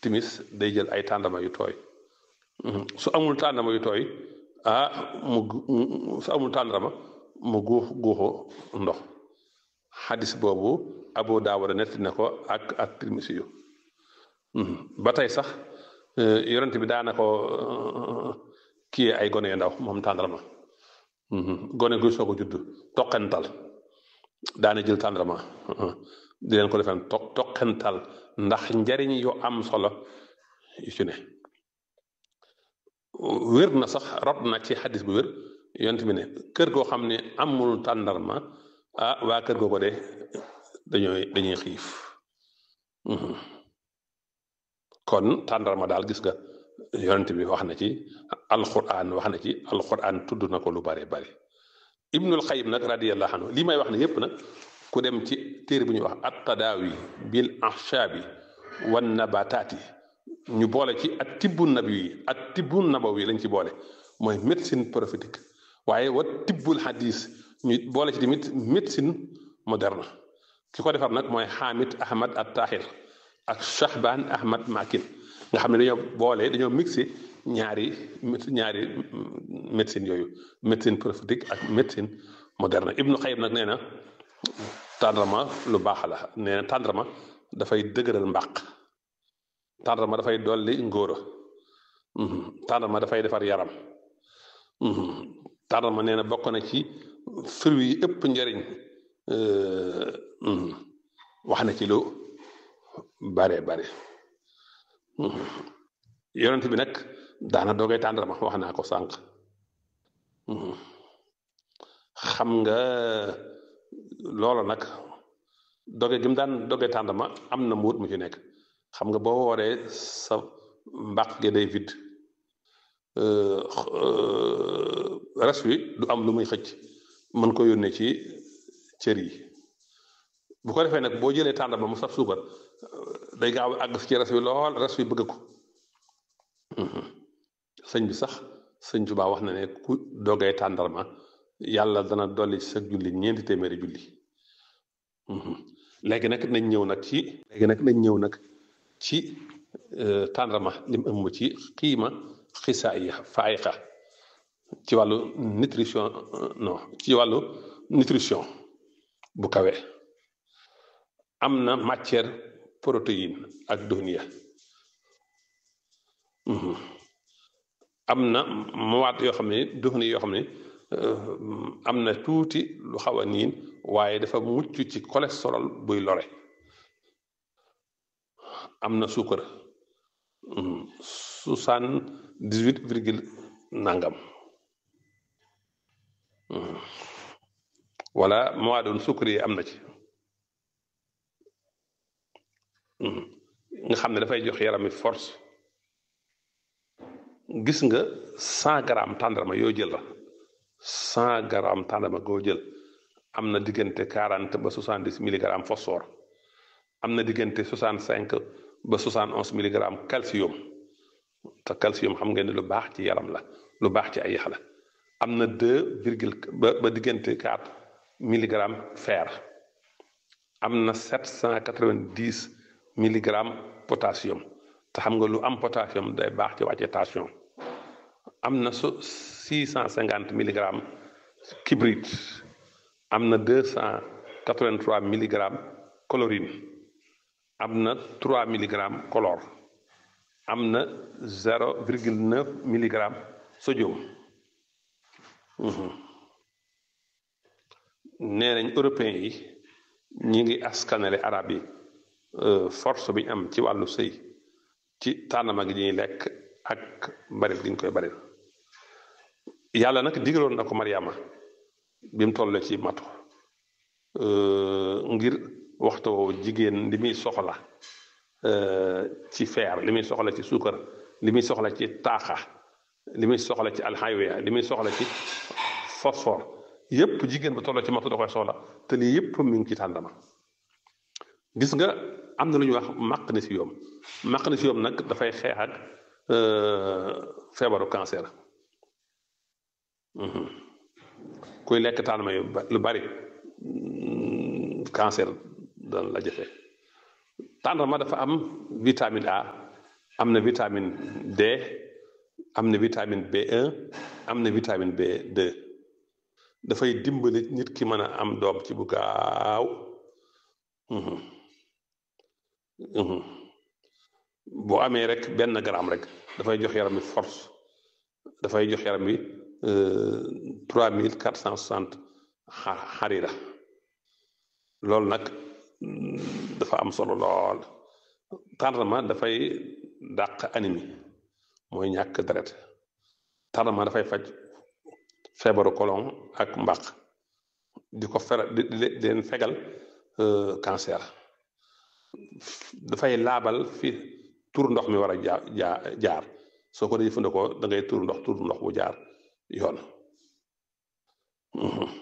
timis day jël ay tàndama yu tooy su amul tàndama yu tooy ah mu su amul tàndarama mu guux guuxu ndox xadis boobu Abu Daawuda netti na ko ak ak Tirmisi yu ba tey sax yonent bi daana ko kii ay gone yu ndaw moom tàndarama gone guy soog a judd toqental daana jël tàndarama di leen ko defee to toqental ndax njariñ yu am solo yu ci ne wér na sax rot na ci xadis bu wér yonent bi ne kër goo xam ne amul tàndarma ah waa kër googu de dañooy dañuy xiif kon tàndarma daal gis nga yonent bi wax na ci alquran wax na ci alquran tudd na ko lu bare bari ibnul xayim nag radiyallahu anhu lii may wax ne yépp nag ku dem ci téere bu ñuy wax at tadaawi bil ahshaabi wan nabataati ñu boole ci at tibbu nabi yi at tibbu nabawi lañ ci boole mooy médecine prophétique waaye wa tibbul hadis ñu boole ci tamit médecine moderne ki ko defar nag mooy Hamid Ahmad at Tahir ak Shahban Ahmad Makin nga xam ne dañoo boole dañoo mixé ñaari ñaari médecine yooyu médecine prophétique ak médecine moderne Ibnu Xayyim nag nee na tàndarma lu baax la nee na tàndarma dafay dëgëral mbàq tàndarma dafay dolli ngóora tàndarma dafay defar yaram tàndarma nee na bokk na ci fruits yi ëpp njariñ wax na ci lu bare bare yonent bi nag daana doogay tàndarma wax naa ko sànq xam nga loolu nag doge gi mu daan doge tàndarma am na muut mu ci nekk xam nga boo wooree sa mbàq gi day vide res wi du am lu muy xëcc mën ko yónnee ci cër yi bu ko defee nag boo jëlee tàndarma mu saf suukar day gaaw àgg ci res wi lool res wi bëgg ko sëñ bi sax sëñ Tuubaa wax na ne ku dogee tàndarma yàlla dana dolli ci sa julli ñeenti téeméeri julli léegi nag nañ ñëw nag ci léegi nag nañ ñëw nag ci tàndarma lim ëmb ci xiima xisaa yi faayiqa ci wàllu nutrition non ci wàllu nutrition bu kawe am na matière protéine ak duhniya am na mawaat yoo xam ne duhni yoo xam ne am na tuuti lu xaw a niin waaye dafa mucc ci cholestérol buy lore am na suukar soixante dix huit virgule nangam wala mawaadun suukar yi am na ci nga xam ne dafay jox yaram mi force gis nga cent grammes tàndarma yoo jël la cent grammes tàndarma goo jël am na diggante quarante ba soixante dix milligrammes phosphore am na diggante soixante cinq ba soixante onze milligrammes calcium te calcium xam ngeen ne lu baax ci yaram la lu baax ci ay yax la am na deux virgule ba ba diggante quatre milligrammes fer am na sept cent quatre vingt dix milligrammes potassium te xam nga lu am potassium day baax ci wàcce tension am na su six cent cinquante milligrammes kibrit am na deux cent quatre vingt trois milligrammes chlorine am na trois milligrammes chlore am na zéro virgule neuf milligramme sodium nee nañ européens yi ñi ngi askanale arab yi force bi ñu am ci wàllu sëy ci tànnama gi ñuy lekk ak baril gi ñu koy baril yàlla nag digaloon na ko Mariama bi mu toll ci matu ngir waxtu jigéen li muy soxla ci fer li muy soxla ci suukar li muy soxla ci taaxa li muy soxla ci alxaywiya li muy soxla ci phosphore yépp jigéen ba toll ci matu da koy soxla te lii yépp mi ngi ci tàndama gis nga am na lu ñuy wax magnésium magnésium nag dafay xeex ak feebaru cancer kuy lekk tàndama yu lu bari cancer dana la jafe tàndarma dafa am vitamine A am na vitamine D am na vitamine B1 am na vitamine B2 dafay dimbali nit ki mën a am doom ci bu gaaw Mhm, mhm. boo amee rek benn gramme rek dafay jox yaram bi force dafay jox yaram bi trois mille quatre cent soixante xarira loolu nag mm, dafa am solo lool tardement dafay dàq anémie mooy ñàkk deret tardement dafay faj feebaru colon ak mbaq di ko fera di di di leen fegal euh, cancer dafay laabal fi tur ndox mi war a jaar jaar jaar soo ko dee jëfandikoo da ngay tur ndox tur ndox bu jaar yoon Mhm.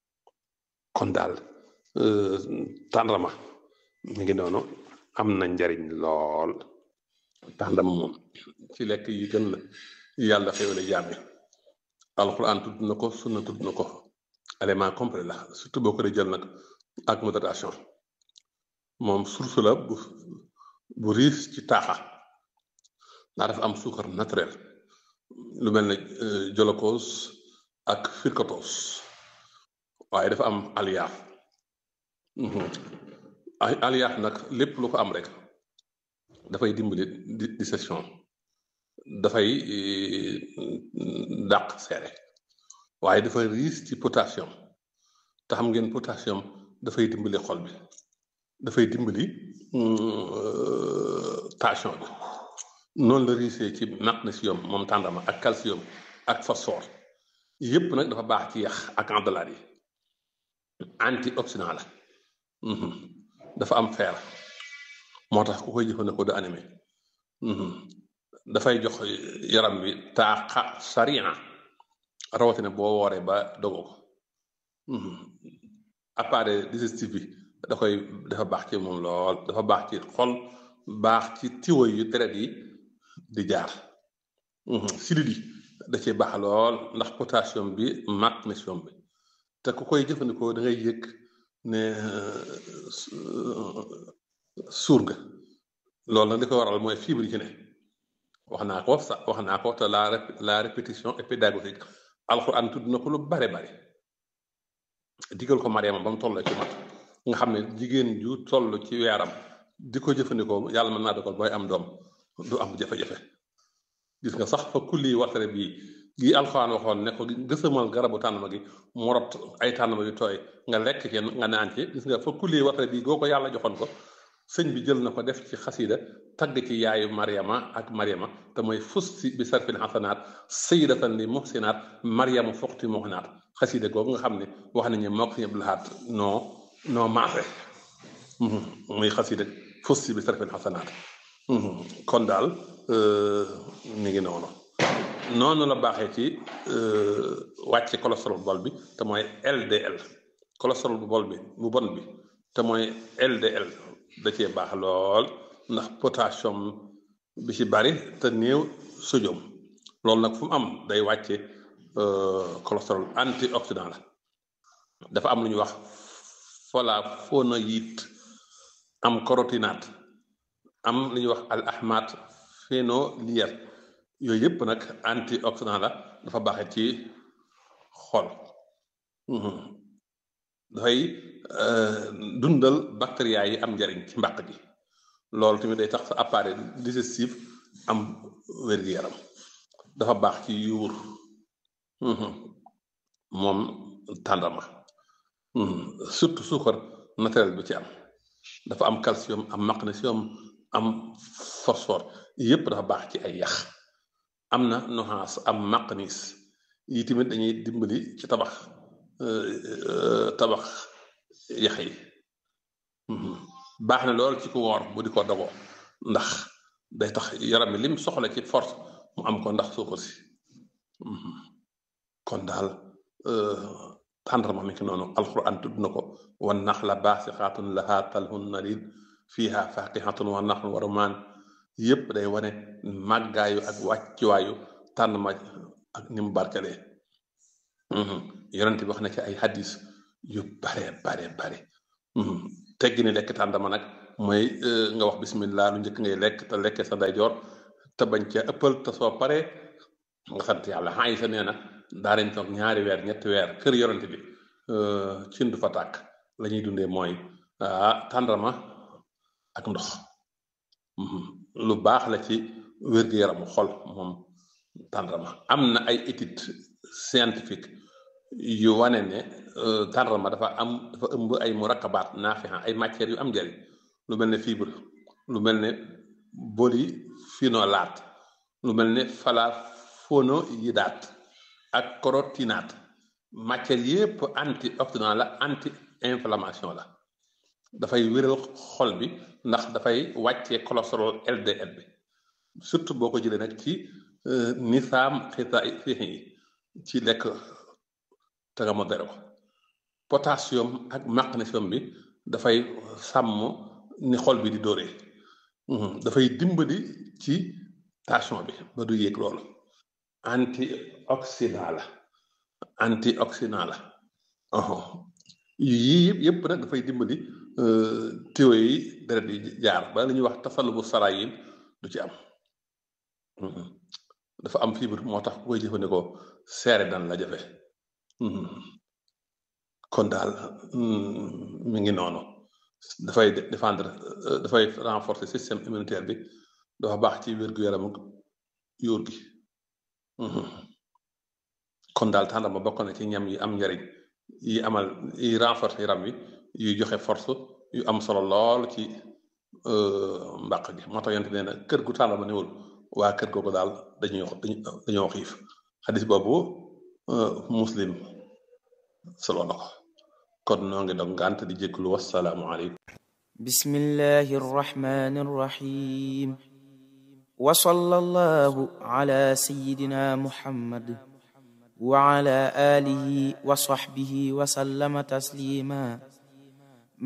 kon daal euh, tàndarma mi ngi noonu am na njariñ lool tàndarma moom ci lekk yi gën la yàlla xéwale jaam yi alxuraan tudd na ko sunna tudd na ko élément complet la surtout boo ko dee jël nag ak modération moom source la bu bu riis ci taaxa ndax dafa am suukar naturel lu mel ne euh, jolokos ak firkotos waaye dafa am aliyaaf Mhm. ay aliyaaf nag lépp lu ko am rek dafay dimbali di digestion dafay eh, dàq seere waaye dafa riis ci potassium te xam ngeen potassium dafay dimbali xol bi dafay dimbali mm, euh, tension bi noonu la riisee ci magnésium moom tàndama ak calcium ak phosphore yépp nag dafa baax ci yax ak àndalaat yi antioxydant la Mhm. dafa am fer moo tax ku koy jëfandikoo du anémie Mhm. dafay jox yaram bi taaxa sariya rawatina boo wooree ba dogo ko Mhm. appareil digestif bi da koy dafa baax ci moom lool dafa baax ci xol baax ci tiwo yu deret yi di jaar Mhm. sidit yi da cee baax lool ndax potassium bi magnésium bi te ku koy jëfandikoo da ngay yëg ne euh, su- suur nga loolu nag li ko waral mooy fibre yi ci ne wax naa ko sax wax naa ko te la rép- la répétition est pédagogique alxuraan tudd na ko lu bare bare digal ko Mariama ba mu toll ci mat nga xam ne jigéen ju toll ci weeram di ko jëfandikoo yàlla mën naa dogal booy am doom du am jafe-jafe gis nga sax fa kulli watare bii gi alxuraan waxoon ne ko gësamal garabu tànnama gi mu rot ay tànnama yu tooy nga lekk ci nga naan ci gis nga fa kulli watare bii goo ko yàlla joxoon ko sëñ bi jël na ko def ci xasida tagg ci yaayu Mariama ak Mariama te mooy fusti bi sarfil xasanaat sayidatan li muhsinaat Mariama foqti muhnaat xasida googu nga xam ne wax nañu moo ko si ñëpp laxaat noo noo maase Mhm. muy xasida fusti bi sarfil xasanaat Mhm. kon daal euh, mi ngi noonu noonu la baaxee ci euh, wàcce cholestérol bu bon bi te mooy LDL cholestérol bu bon bi bu bon bi te mooy LDL da cee baax lool ndax potassium bi ci bari te néew sodium loolu nag fu mu am day wàcce euh, cholestérol antioxydant la dafa am lu ñuy wax flavonoïde am carotinoïde am lu ñuy wax al ahmad phénolière yooyu yëpp nag antioxydant la dafa baaxe ci xol Mhm. dafay euh, dundal bactéria yi am njariñ ci mbàq gi loolu tamit day tax sa appareil digestif am wér-gu-yaram dafa baax ci yuur Mhm. moom tàndama Mhm. surtout suukar naturel bi ci am dafa am calcium am magnésium am phosphore yëpp dafa baax ci ay yax am na noxaas am magnése yi tamit dañuy dimbali ci tabax euh, euh, tabax yax yi Mhm. baax na lool ci ku woor bu di ko dogoo ndax day tax yaram mi lim soxla ci force mu am ko ndax suukar si Mhm. kon daal euh, tàndarma mi ngi noonu alquran tudd na ko wan naxla baasixaatun lahaa talhun nadid fiiha faaqihatun wa naxlun wa rumaan yépp day wane màggaayu ak wàccuwaayu tànnma ak ni mu barkelee Mhm. yonent bi wax na ci ay hadis yu bare bare bare Mhm. teggi ni lekk tàndama nag mooy euh, nga wax bismillah lu njëkk ngay lekk te lekkee sa ndeyjoor te bañ ca ëppal te soo paree nga sant yàlla xay sa nee na daa nañ toog ñaari weer ñetti weer kër yorante bi cin du fa tàkk la ñuy dundee mooy ah tàndarma ak ndox lu baax la ci wér-gu-yaramu xol moom tàndarma am na ay étude scientifique yu wane ne tàndarma dafa am dafa ëmb ay murakabaat naafiha ay matières yu am njëriñ lu mel ne fibre lu mel ne polyphénolates lu mel ne flavonoïdates ak carotinoïdates matières yépp antioxydant la anti inflammation la dafay wéral xol bi ndax dafay wàccee cholestérol LDL bi surtout boo ko jëlee nag ci nisaam xita fiixi yi ci lekk te nga modéré ko potassium ak magnésium bi dafay sàmm ni xol bi di dóoree dafay dimbali ci tension bi ba du yéeg loolu antioxydant la antioxydant la yii yëpp yëpp nag dafay dimbali téo yi deret yi jaar ba li ñuy wax tasalubu sarayin du ci am dafa am fibre moo tax ku koy jëfandikoo seere dan la jafe kon daal mi ngi noonu dafay défendre dafay renforcer système immunitaire bi dafa baax ci wér-gu-yaramu yóor gi kon daal tàndarma bokk na ci ñam yi am njariñ yi amal yi renforcer yaram wi yuy joxe force yu am solo lool ci mbàq gi moo tax yonte nee na kër gu tàndarma newul waa kër googu daal dañuy dañoo xiif xadis boobu muslim solo na ko kon noo ngi dog ngànt di jégglu wassalaamu aleykum bismillahi arrahmani arrahim wa sallallahu ala sayyidina muhammad wa ala alihi wa sahbihi wa sallama taslima